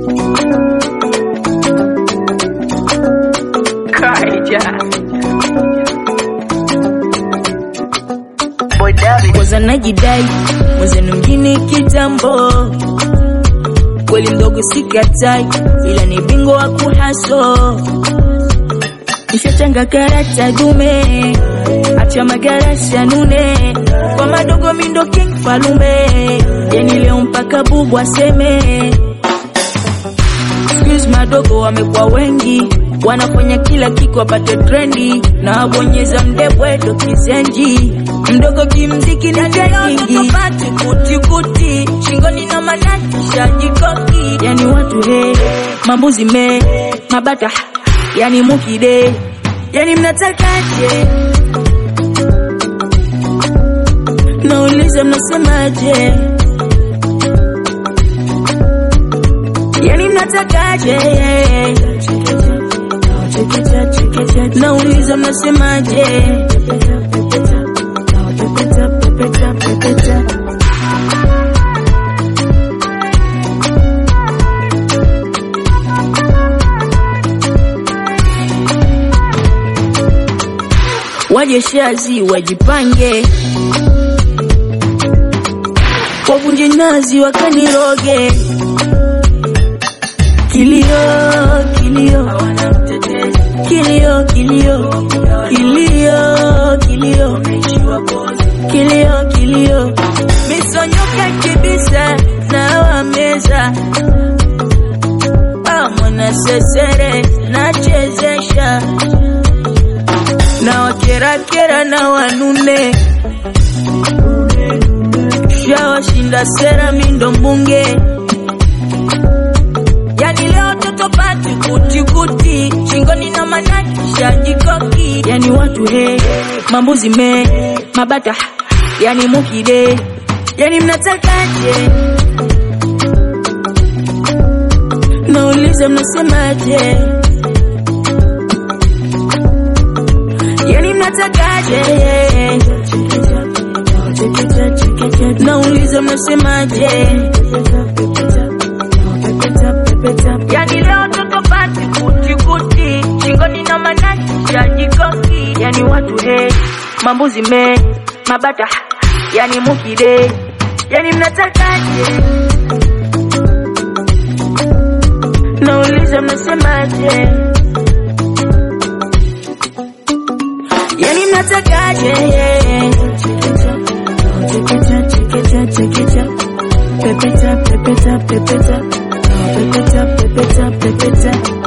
Kaija. kwanza najidai mwenzenu mjini kitambo kweli mdogo sikatai ila ni bingo wa kuhaso nishachanga karata dume acha magarasi anune kwa madogo mindo king falume yani leo mpaka bubu aseme Squeeze madogo wamekuwa wengi wanafanya kila kitu wapate trendi na wabonyeza mdebwedo kizenji mdogo kimziki ni nyingi kuti kuti shingoni na manati shajikoki yani watu he mambuzi me mabata ha, yani mukide yani mnatakaje nauliza mnasemaje yani mnatakaje nauliza mnasemaje waje shazi wajipange wavunje nazi wakaniroge kilio kilio kilio kilio kilio kilio kilio kilio misonyoka kibisa na wameza mwana sesere nachezesha na wakerakera na wanune shawashinda sera mindo mbunge yani leo toto pati kuti kuti shingoni na manati shajikoki yani watu he mambuzi me mabata ha, yani mukide yani mnatakaje nauliza mnasemaje yani mnatakaje nauliza mnasemaje yani leo toto pati kuti kuti shingoni na manati ya jikoki yani watu he mambuzi me mabata ha, yani mukide yani mnatakaje nauliza mnasemaje yani mnatakaje pepeta pepeta pepeta pepeta pepeta pepeta